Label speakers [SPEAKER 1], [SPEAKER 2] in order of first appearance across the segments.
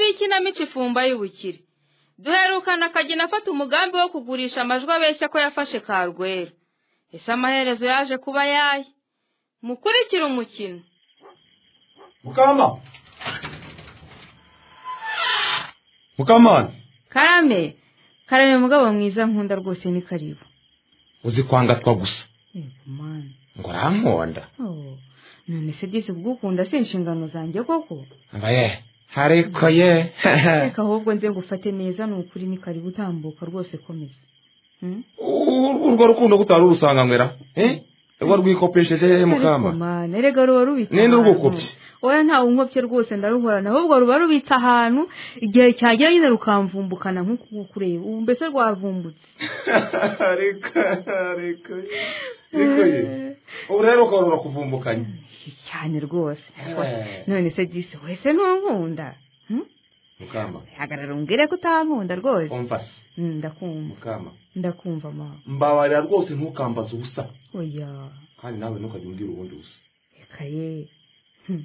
[SPEAKER 1] y'ikinamico ifumba y'ubukire duherukana akagina afata umugambi wo kugurisha amajwi abeshya ko yafashe karwera ese amaherezo yaje kuba yaye mukurikire umukino
[SPEAKER 2] mukama mukamana
[SPEAKER 1] karame karame mugabo mwiza nkunda rwose ni karibu
[SPEAKER 2] uzi kwangatwa gusa
[SPEAKER 1] Yego mani
[SPEAKER 2] ngo urankonda
[SPEAKER 1] Oh, none se disi ubwo ukunda si inshingano zanjye koko
[SPEAKER 2] mbaye hariko ye
[SPEAKER 1] reka ahubwo nze ngufate neza ni ukuri ni karibu utambuka rwose komeza Hmm?
[SPEAKER 2] U- urwo rukundo gutari urusanganywera eh? rwo rwikopesheje hehe
[SPEAKER 1] Ariko
[SPEAKER 2] mukama
[SPEAKER 1] mani erega ruba rubitse
[SPEAKER 2] Ninde
[SPEAKER 1] ahantu.
[SPEAKER 2] urwukopye?
[SPEAKER 1] oya ntawe unkopye rwose ndaruhorana ahubwo ruba rubitse ahantu igihe cyagera nyine rukamvumbukana nk'uku kureba ubu mbese rwavumbutse
[SPEAKER 2] reka reka reka ye ubu rero ukorora kuvumbukanya
[SPEAKER 1] cyane rwose
[SPEAKER 2] Eh.
[SPEAKER 1] none se disi wese ntunkunda Hmm?
[SPEAKER 2] mukama
[SPEAKER 1] hagarara umbwire ko utankunda rwose
[SPEAKER 2] umva se
[SPEAKER 1] Hmm, ndakumva
[SPEAKER 2] mukama
[SPEAKER 1] ndakumva mama
[SPEAKER 2] mbabarira rwose ntukambaze ubusa
[SPEAKER 1] oya
[SPEAKER 2] kandi nawe ntukajya umbwira ubundi busa
[SPEAKER 1] reka ye Hmm.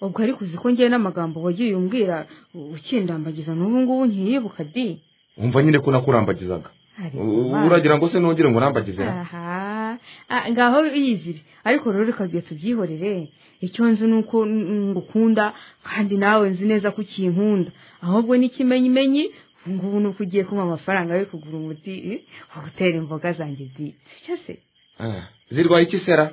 [SPEAKER 1] ubwo ariko uzi ko ngewe n'amagambo wagiye umbwira ukindambagiza n'ubu ngubu ntiyibuka di
[SPEAKER 2] umva nyine ko nakurambagizaga U- uragira ngo se nongere ngo urambagize na?
[SPEAKER 1] aha Ah, ngaho yizire ariko rero reka tubyihorere icyo nzi ni uko n- ngukunda kandi nawe nzi neza ko ukinkunda ahubwo n'ikimenyimenyi ubu ngubu ni uko ugiye kumpa amafaranga yo kugura umuti eh, wo gutera imboga zanjye di sicyo se
[SPEAKER 2] Ah, zirwaye iki sera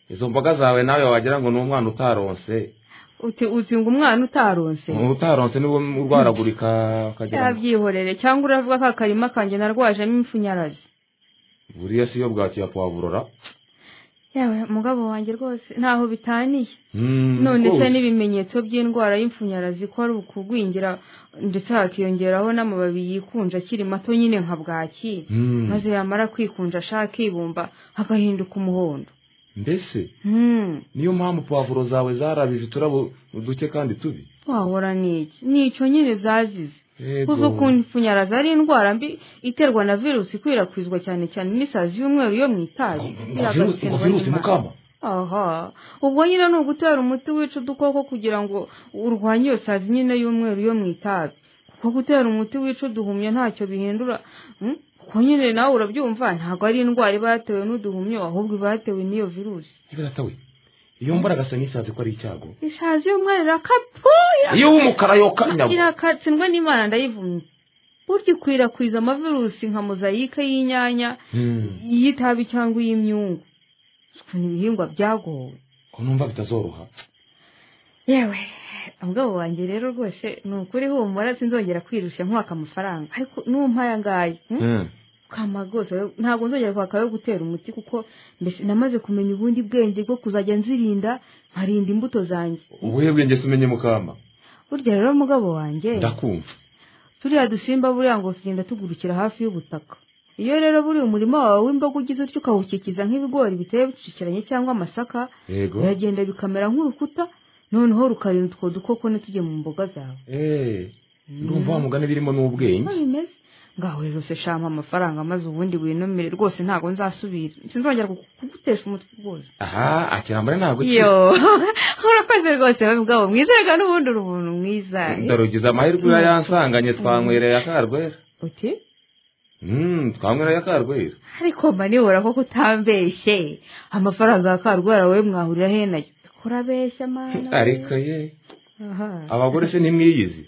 [SPEAKER 2] izo mboga zawe nawe wagira ngo ni umwana utaronse
[SPEAKER 1] uti uti ngo umwana utaronse
[SPEAKER 2] utaronse niwe urwaragurika ukagira ngo-
[SPEAKER 1] yabyihorere cyangwa uravuga ko akarima kanjye narwajemo impfunyarazi
[SPEAKER 2] buriya si iyo bwakiya puwaburora
[SPEAKER 1] yawe mugabo wanjye rwose ntaho bitaniye
[SPEAKER 2] Mm,
[SPEAKER 1] none se
[SPEAKER 2] rwose.
[SPEAKER 1] n'ibimenyetso by'indwara y'ipfunyarazi ko ari ukugwingira ndetse hakiyongeraho n'amababi yikunja akiri mato nyine nka bwaki
[SPEAKER 2] Mm,
[SPEAKER 1] maze yamara kwikunja ashakibumba agahinduka umuhondo
[SPEAKER 2] mbese
[SPEAKER 1] Hmm,
[SPEAKER 2] niyo mpamvu puwavuro zawe zarabije uturabo duke kandi tubi
[SPEAKER 1] wahora n'iki ni icyo nyine zazize
[SPEAKER 2] Yego.
[SPEAKER 1] uzi ukuntu ipfunyarazi ari indwara mbi iterwa na virusi ikwirakwizwa cyane cyane n'isazi y'umweru yo mu itabi
[SPEAKER 2] Ngo virusi- ngo virusi mukama
[SPEAKER 1] aha ubwo nyine ni ugutera umuti wica udukoko kugira ngo urwanye iyo sazi nyine y'umweru yo mu itabi kuko gutera umuti wica uduhumyo ntacyo bihindura Mm, kuko nyine nawe urabyumva ntabwo ari indwara iba yatewe n'uduhumyo ahubwo iba yatewe n'iyo virusi
[SPEAKER 2] ibiratawe iyo mbona agasa nk'isazi ko ari icyago
[SPEAKER 1] isazi y'umweru irakatwa
[SPEAKER 2] iyo w'umukara yoka inyabo
[SPEAKER 1] irakatsindwe n'imana ndayivumye burya ikwirakwiza amavirusi nka mozayike y'inyanya
[SPEAKER 2] Mm,
[SPEAKER 1] iy'itabi cyangwa iy'imyungu ukuntu ibihingwa byagowe
[SPEAKER 2] ko numva bitazoroha
[SPEAKER 1] yewe umugabo wanjye rero rwose ni ukuri humura sinzongera kwirushya nkwaka amafaranga ariko n'umpa aya ngaya hmm?
[SPEAKER 2] Mm.
[SPEAKER 1] kama rwose we- ntabwo nzongera kwaka ayo gutera umuti kuko mbese namaze kumenya ubundi bwenge bwo kuzajya nzirinda nkarinda imbuto zanjye
[SPEAKER 2] ubuhe bwenge se umenye mukama
[SPEAKER 1] burya rero umugabo wanjye
[SPEAKER 2] ndakumva
[SPEAKER 1] turiya dusimba buriya ngo tugenda tugurukira hafi y'ubutaka iyo rero buriya umurima wawe w'imboga ugize utyo ukawukikiza nk'ibigori biteye bicikiranye cyangwa amasaka
[SPEAKER 2] yego
[SPEAKER 1] biragenda bikamera nk'urukuta noneho rukarinda utwo dukoko ntitujye mu mboga zawe
[SPEAKER 2] Eh, ndumva wa mugani birimo n'ubwenge
[SPEAKER 1] Uko bimeze ngaho rero se shama amafaranga maze ubundi winumire rwose ntabwo nzasubira sinzongera kugu- kugutesha umutwe rwose
[SPEAKER 2] aha akirambare ntabwo ki-
[SPEAKER 1] yo urakoze rwose wowe ubwabo mwiza reka n'ubundi uri umuntu mwiza
[SPEAKER 2] ndarugize amahirwe iyo yansanganye twanywereye akarwera
[SPEAKER 1] uti
[SPEAKER 2] Mm, twanywereye akarwera
[SPEAKER 1] ariko manibura ko kutambeshye amafaranga ya karwara wowe mwahurira he nayo kurabeshya mana
[SPEAKER 2] ariko ye
[SPEAKER 1] aha
[SPEAKER 2] abagore se nimwiyizi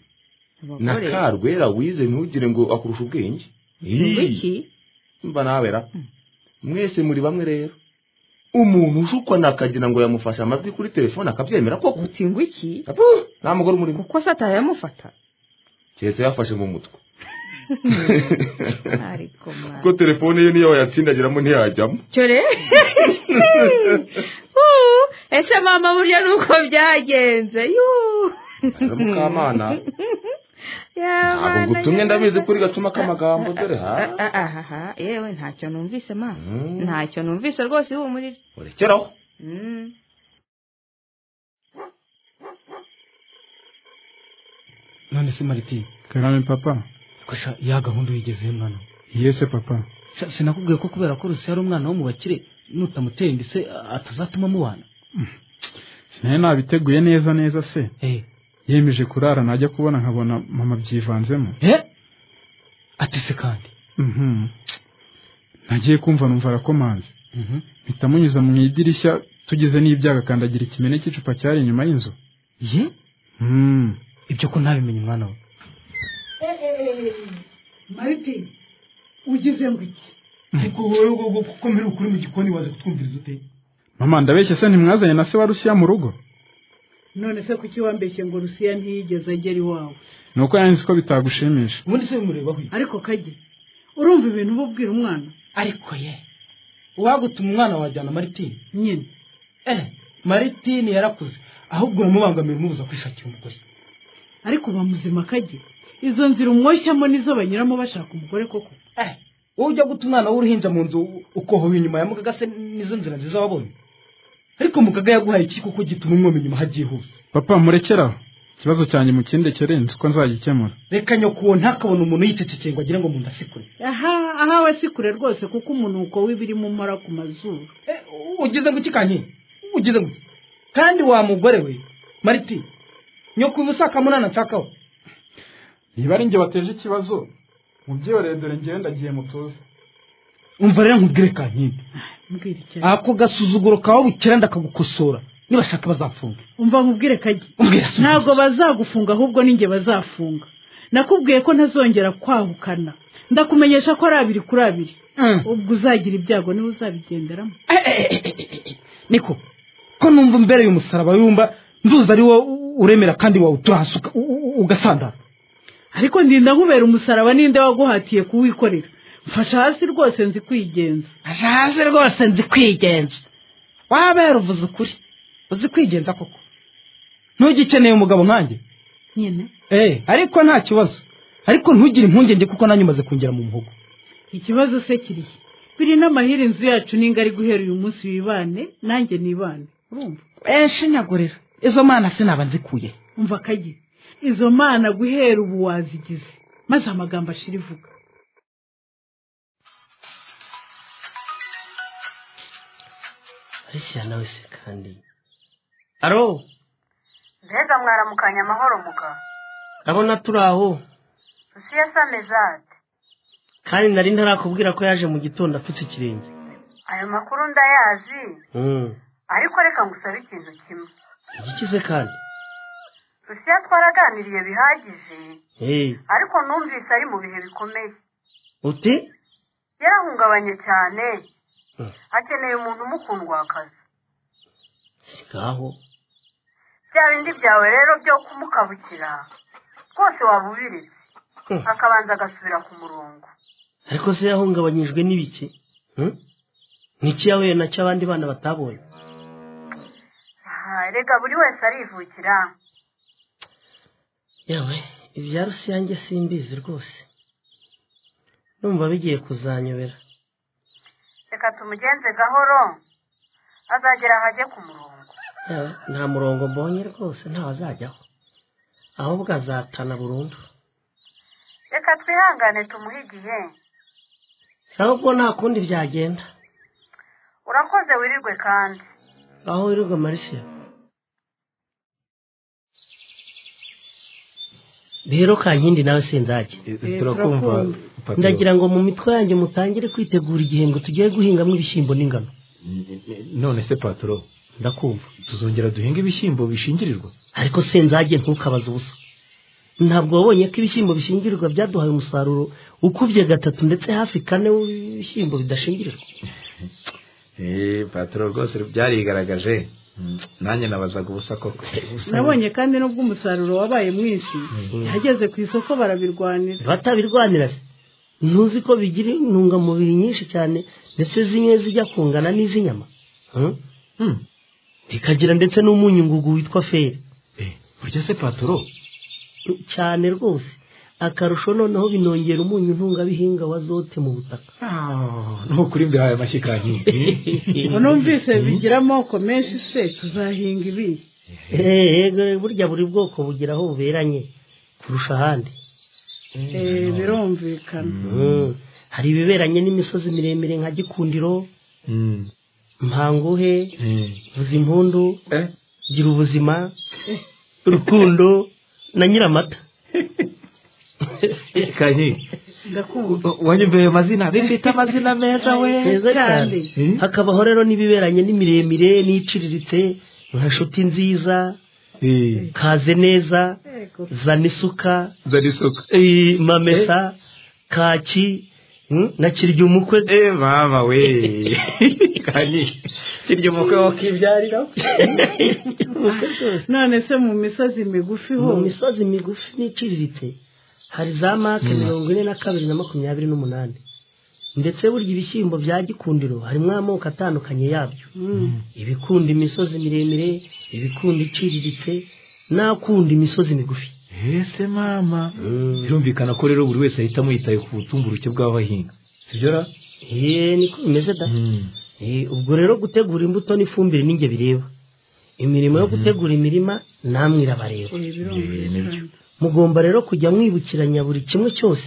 [SPEAKER 2] na
[SPEAKER 1] abagore
[SPEAKER 2] karwera wize ntugire ngo akurusha ubwenge
[SPEAKER 1] Ngo
[SPEAKER 2] Ii.
[SPEAKER 1] iki
[SPEAKER 2] mba nawera mwese muri bamwe rero umuntu ushukwa nakagira ngo yamufashe amajwi kuri telefone akabyemera koko
[SPEAKER 1] uti ngo iki
[SPEAKER 2] Apu, nta mugore umurimo
[SPEAKER 1] kuko satani yamufata
[SPEAKER 2] keretse yafashe mu mutwe
[SPEAKER 1] ariko mana
[SPEAKER 2] kuko telefone ye niyo wayatsindagiramo ntiyajyamo
[SPEAKER 1] cyo rero Uuu, ese mama burya nuko byagenze yuu.
[SPEAKER 2] Rero mukamana
[SPEAKER 1] Ya
[SPEAKER 2] ntabwo
[SPEAKER 1] mana,
[SPEAKER 2] ngutumye
[SPEAKER 1] ya
[SPEAKER 2] ndabizi
[SPEAKER 1] mana.
[SPEAKER 2] kuri gacuma k'amagambo dore ha
[SPEAKER 1] Ah, ah, ah, ah, ah, yewe ntacyo numvise ma
[SPEAKER 2] Mm.
[SPEAKER 1] ntacyo numvise rwose ihumurire
[SPEAKER 2] urekeraho
[SPEAKER 1] Mm.
[SPEAKER 3] none se maritini
[SPEAKER 4] karame papa
[SPEAKER 3] kasha ya gahunda uyigezeho mwana we.
[SPEAKER 4] yese papa
[SPEAKER 3] Sha, sinakubwiye ko kubera ko rusi ari umwana wo mu bakire nutamuteye inda se atazatuma mubana
[SPEAKER 4] sinari nabiteguye neza neza se
[SPEAKER 3] Eh,
[SPEAKER 4] yemeje kurara najya kubona nkabona mama byivanzemo
[SPEAKER 3] he atese kandi
[SPEAKER 4] Mhm. nagiye kumva numva arakomanze
[SPEAKER 3] Mhm.
[SPEAKER 4] mpita munyuza mu idirishya tugeze n'ibyaga akandagira ikimene cy'icupa cyari inyuma y'inzu
[SPEAKER 3] ye
[SPEAKER 4] Mhm.
[SPEAKER 3] ibyo ko ntabimenye umwana we
[SPEAKER 1] marite ugize ngo iki
[SPEAKER 2] ariko wowe ubwo kuko mbere ukuri mu gikoni waje kutwumviriza ute
[SPEAKER 4] mama ndabeshya se ntimwazanye na se wa rusiya mu rugo
[SPEAKER 1] none se kuki wambeshye ngo rusiya ntiyigeze agera iwawe
[SPEAKER 4] ni uko yanze ko bitagushimisha
[SPEAKER 2] ubundi se bimurebaho iki
[SPEAKER 1] ariko kage urumva ibintu uba ubwira umwana
[SPEAKER 3] ariko ye uwagutuma umwana wajyana maritini
[SPEAKER 1] nyine
[SPEAKER 3] eh maritini yarakuze ahubwo uramubangamira umubuza kwishakira umugore
[SPEAKER 1] ariko uba muzima kage izo nzira umwoshyamo nizo banyuramo bashaka umugore koko
[SPEAKER 3] eh wowe ujya guta umwana w'uruhinja mu nzu ukohoye inyuma ya mugaga se nizo nzira nziza wabonye ariko mugaga yaguhaye iki kuko gituma umwoma inyuma hagihuse
[SPEAKER 4] papa murekeraho ikibazo cyanjye mukindekere nzi ko nzagikemura
[SPEAKER 3] reka nyoko ntakabona umuntu yicecekeye ngo agire ngo mu nda sikure
[SPEAKER 1] aha aha we si kure rwose kuko umunuko w'ibirimo umara ku mazuru
[SPEAKER 3] Eh, ugize ngo iki kanye ugize ngo iki? kandi wa mugore we mariti nyoko uyu usaka munana nshakaho
[SPEAKER 4] niba ari njye wateje ikibazo mubyeyi dore ngewe ndagiye mutuze
[SPEAKER 3] umva rero nkubwire kankindi
[SPEAKER 1] mbwira icyo ari
[SPEAKER 3] ako gasuzuguro kawe bukera ndakagukosora nibashaka bazafunga
[SPEAKER 1] umva nkubwire kage
[SPEAKER 3] Umbwira se.
[SPEAKER 1] ntabwo bazagufunga ahubwo ninjye bazafunga nakubwiye ko ntazongera kwahukana ndakumenyesha ko ari abiri kuri abiri
[SPEAKER 3] Mm.
[SPEAKER 1] ubwo uzagira ibyago niba uzabigenderamo
[SPEAKER 3] Eh, eh, eh, eh, eh, eh, niko ko numva imbere y'umusaraba yumva nduzi ari wowe uremera kandi wawutura hasi uka- u- u- ugasandara
[SPEAKER 1] ariko ndinda nkubera umusaraba ninde waguhatiye kuwikorera mfasha hasi rwose nzi kwigenza
[SPEAKER 3] hasi rwose nzi kwigenza wabera uvuze ukuri uzi kwigenza koko ntugikeneye umugabo nkanjye
[SPEAKER 1] nyine
[SPEAKER 3] Eh, ariko nta kibazo ariko ntugire impungenge kuko nanjye umaze kongera mu muhogo
[SPEAKER 1] ikibazo se kirihe biri n'amahire inzu yacu ninga ari guhera uyu munsi wibane nanjye nibane urumva
[SPEAKER 3] shinyagurira izo mana sinaba nzikuye
[SPEAKER 1] umva kagi izo mana guhera ubu wazigize maze amagambo ashira ivuga
[SPEAKER 3] arishya nawe se kandi aro
[SPEAKER 5] mbega mwaramukanya amahoro mugabo
[SPEAKER 3] abona turi aho
[SPEAKER 5] rusiya samezade
[SPEAKER 3] kandi nari ntarakubwira ko yaje mu gitondo apfutse ikirenge
[SPEAKER 5] ayo makuru ndayazi
[SPEAKER 3] Mm.
[SPEAKER 5] ariko reka ngusabe ikintu kimwe
[SPEAKER 3] igiki se kandi
[SPEAKER 5] rusiya twaraganiriye bihagije
[SPEAKER 3] Eh,
[SPEAKER 5] ariko numvise ari mu bihe bikomeye
[SPEAKER 3] uti
[SPEAKER 5] yarahungabanye cyane
[SPEAKER 3] Mm.
[SPEAKER 5] akeneye umuntu umukundwa akazi
[SPEAKER 3] si ngaho
[SPEAKER 5] bya bindi byawe rero byo kumukabukira rwose waba ubiritse
[SPEAKER 3] Mm.
[SPEAKER 5] akabanza agasubira ku murongo
[SPEAKER 3] ariko se yahungabanyijwe n'ibiki Mm? n'iki yahuye nacyo abandi bana batabonye
[SPEAKER 5] Ah, erega buri wese arivukira
[SPEAKER 3] yewe ibya rusiyange simbizi rwose numva bigiye kuzanyobera
[SPEAKER 5] reka tumugenze gahoro azagera ahajye ku murongo
[SPEAKER 3] Yewe, nta murongo mbonye rwose ntawe azajyaho ahubwo azatana burundu
[SPEAKER 5] reka twihangane tumuhe igihe
[SPEAKER 3] sawa ubwo nta kundi byagenda
[SPEAKER 5] urakoze wirirwe kandi
[SPEAKER 3] aho wirirwa marisiya rero kankindi nawe sinzajya
[SPEAKER 6] turakumva papa.
[SPEAKER 3] ndagira ngo mu mitwe yanjye mutangire kwitegura igihembwe tugiye guhingamo ibishyimbo n'ingano
[SPEAKER 2] none se patoro
[SPEAKER 3] ndakumva
[SPEAKER 2] tuzongera duhinga ibishyimbo bishingirirwa
[SPEAKER 3] ariko sinzajye ntukabaze ubusa ntabwo wabonye ko ibishyimbo bishingirirwa byaduhaye umusaruro ukubye gatatu ndetse hafi kane w'ibishyimbo bidashingirirwa
[SPEAKER 7] Eh, patoro rwose byarigaragaje Mm, nanjye nabazaga ubusa koko
[SPEAKER 1] nabonye kandi nubwo umusaruro wabaye mwinshi yageze ku isoko barabirwanira
[SPEAKER 3] batabirwanira se ntuzi ko bigira intungamubiri nyinshi cyane ndetse zimwe zijya kungana n'iz'inyama Hmm?
[SPEAKER 2] Hmm.
[SPEAKER 3] bikagira ndetse n'umunyu ngugu witwa feri
[SPEAKER 2] Eh, burya se patoro
[SPEAKER 3] cyane rwose akarusho noneho binongera umunyu ntungabihinga wa zote mu butaka
[SPEAKER 2] nukuri mbihaye amashyi kankindi
[SPEAKER 1] numvise bigira amoko menshi se tuzahinga ibihe
[SPEAKER 3] yego burya buri bwoko bugira aho buberanye kurusha ahandi
[SPEAKER 1] Eh, birumvikana
[SPEAKER 3] Hmm. hari ibiberanye n'imisozi miremire nka gikundiro
[SPEAKER 2] Mm.
[SPEAKER 3] mpanguhe
[SPEAKER 2] Eh.
[SPEAKER 3] vuza impundu
[SPEAKER 7] Eh.
[SPEAKER 3] gira ubuzima rukundo na nyiramata
[SPEAKER 2] kanyi
[SPEAKER 1] ndakubona
[SPEAKER 2] wanyumveye amazina bifite amazina meza we
[SPEAKER 3] heza cyane
[SPEAKER 2] Eh?
[SPEAKER 3] hakabaho rero n'ibiberanye n'imiremire n'iciriritse nka nshuti nziza
[SPEAKER 2] Eh,
[SPEAKER 3] kaze neza zana isuka
[SPEAKER 2] zana isoko
[SPEAKER 3] eh, mamesa kaki mm, na kirya umukwe
[SPEAKER 2] Eh, mama we kanyi kirya umukwe wakibyarira
[SPEAKER 1] none se mu misozi migufi ho
[SPEAKER 3] mu misozi migufi n'iciriritse hari za make mirongo ine na kabiri na makumyabiri n'umunani ndetse burya ibishyimbo bya gikundiro harimo amoko atandukanye yabyo ibikunda imisozi miremire ibikunda iciriritse n'akunda imisozi migufi
[SPEAKER 2] ese mama birumvikana ko rero buri wese ahitamo yitaye ku butumburuke bw'abahinga sibyo ra
[SPEAKER 3] ye niko bimeze da Eh, ubwo rero gutegura imbuto n'ifumbire ni njye bireba imirimo yo gutegura imirima namwe irabareba
[SPEAKER 2] Eh, nibyo
[SPEAKER 3] mugomba rero kujya mwibukiranya buri kimwe cyose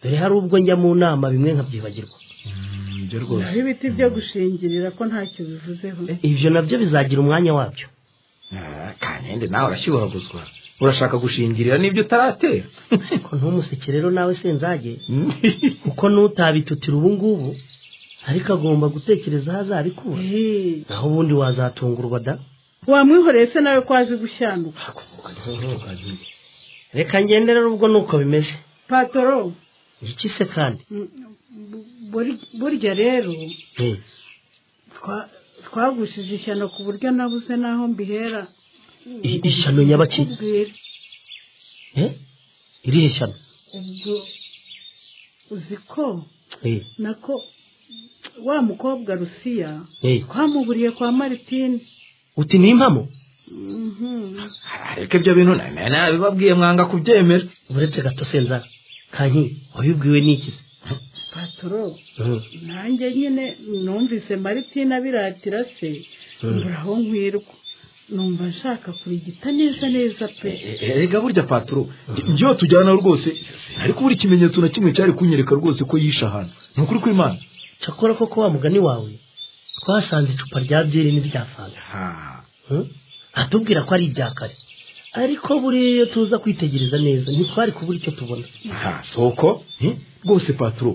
[SPEAKER 3] dore hari ubwo njya mu nama bimwe nkabyibagirwa
[SPEAKER 2] Mm, nibyo
[SPEAKER 1] naho
[SPEAKER 2] rwose
[SPEAKER 1] ibiti byo gushingirira ko ntacyo bivuzeho
[SPEAKER 3] ibyo nabyo bizagira umwanya wabyo
[SPEAKER 2] Ah, kanende nawe urashyuhaguzwa urashaka gushingirira n'ibyo utaratera
[SPEAKER 3] ko ntumuseke rero nawe senzage kuko n'utabitutira ubu ngubu ariko agomba gutekereza aho azabikura
[SPEAKER 1] Eh,
[SPEAKER 3] naho ubundi wazatungurwa da
[SPEAKER 1] wamwihoreye se nawe ko azi gushyanuka
[SPEAKER 3] reka ngende rero ubwo ni uko bimeze
[SPEAKER 1] patoro
[SPEAKER 3] iki se kandi
[SPEAKER 1] buri- burya rero
[SPEAKER 3] Eh,
[SPEAKER 1] twa- twagushije ishyano ku buryo nabuze n'aho mbihera
[SPEAKER 3] i- ishyano nyabaki
[SPEAKER 1] Kubwira.
[SPEAKER 3] Eh, irihe shyano
[SPEAKER 1] ubwo uzi ko
[SPEAKER 3] Eh,
[SPEAKER 1] nako wa mukobwa rusiya
[SPEAKER 3] eh,
[SPEAKER 1] twamuburiye kwa maritini
[SPEAKER 3] uti ni impamo
[SPEAKER 1] Mhm.
[SPEAKER 2] ariko ibyo bintu na- na- nabibabwiye mwanga kubyemera
[SPEAKER 3] uretse gato senza kanki wabibwiwe n'iki se
[SPEAKER 1] patoro
[SPEAKER 3] Mm.
[SPEAKER 1] nanjye nyine numvise maritini abiratira se mbura aho nkwirwa numva nshaka kurigita neza neza pe
[SPEAKER 2] Eh, eh, erega burya paturo njyewe tujyana rwose ariko buri kimenyetso na kimwe cyari kunyereka rwose ko yishe ahantu ni ukuri kw'imana
[SPEAKER 3] cyakora koko wa mugani wawe twasanze icupa rya byeri n'irya fanta Hmm? atubwira ko ari ibya kare ariko buriya iyo tuza kwitegereza neza ntitwari kubura icyo tubona
[SPEAKER 2] aha soko eh? rwose paturo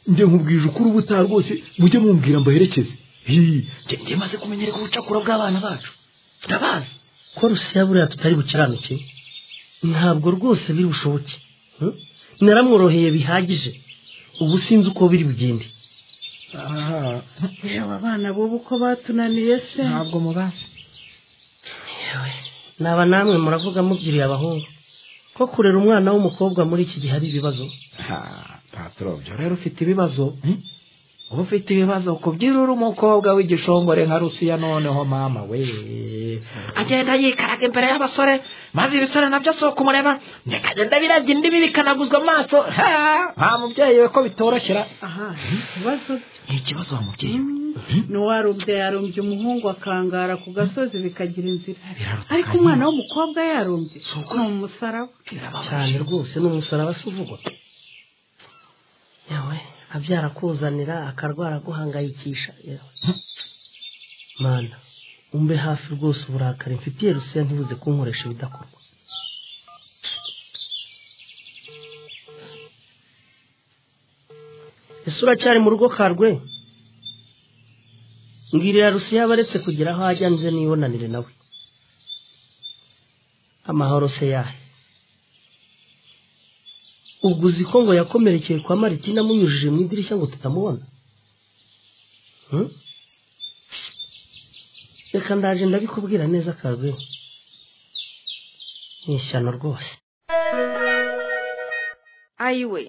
[SPEAKER 2] njye nkubwije ukuri ubutaha rwose mujye mumbwira mbaherekeze Hi, njye- njye maze kumenyereka ubucakura bw'abana bacu ndabazi
[SPEAKER 3] ko rusiya buriya tutari bukiranuke ntabwo rwose biri bushoboke Hmm? naramworoheye bihagije ubu sinzi uko biri bugende
[SPEAKER 1] reba abana b'ubu ko batunaniye se
[SPEAKER 3] Yewe, naba namwe muravuga mubyiriye abahungu ko kurera umwana w'umukobwa muri iki gihe ari ibibazo
[SPEAKER 2] aha paturo byo rero ufite ibibazo eh? uba ufite ibibazo kubyira uri umukobwa w'igishongore nka rusiya noneho mama we agenda yikaraga imbere y'abasore maze ibisore nabyo sohoka umureba bikagenda birabya indibi bikanaguzwa amaso ha nta mubyeyi we ko bitoroshyera
[SPEAKER 1] aha ikibazo
[SPEAKER 2] ni ikibazo wa mubyeyi we
[SPEAKER 1] n'uwarumbye yarumbye umuhungu akangara ku gasozi bikagira inzira ariko umwana w'umukobwa yarumbye ni umusaraba
[SPEAKER 3] cyane rwose ni umusaraba se uvugwa yewe abyara akuzanira akarwara aguhangayikisha yewe mana umbe hafi rwose uburakari mfitiye rusiya ntibuze kunkoresha ibidakorwa ese uracyari mu rugo karwe mbwirira rusiya abaretse kugira aho ajya nze nibonanire nawe amahoro se yahe ubwo uzi ko ngo yakomerekeye kwa maritina amunyujije mu idirishya ngo tutamubona Hmm? reka ndaje ndabikubwira neza akazi ni ishyano rwose
[SPEAKER 8] ayiwe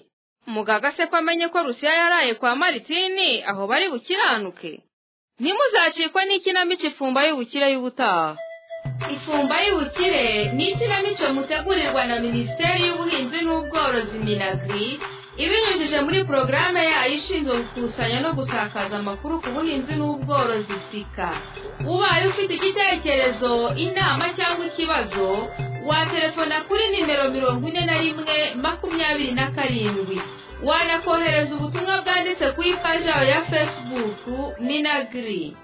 [SPEAKER 8] mugaga se ko amenye ko rusiya yaraye kwa maritini aho bari bukiranuke ntimuzacikwe n'ikinamico ifumba y'ubukire y'ubutaha ifumba y'ubukire ni ikinamico mutegurirwa na minisiteri y'ubuhinzi n'ubworozi minagiri ibinyujije muri porogaramu yayo ishinzwe gukusanya no gusakaza amakuru ku buhinzi n'ubworozi sika ubaye ufite igitekerezo inama cyangwa ikibazo waterefona kuri nimero mirongo ine na rimwe makumyabiri na karindwi wanakohereza ubutumwa bwanditse kuri paji yawe ya fesibuku minagiri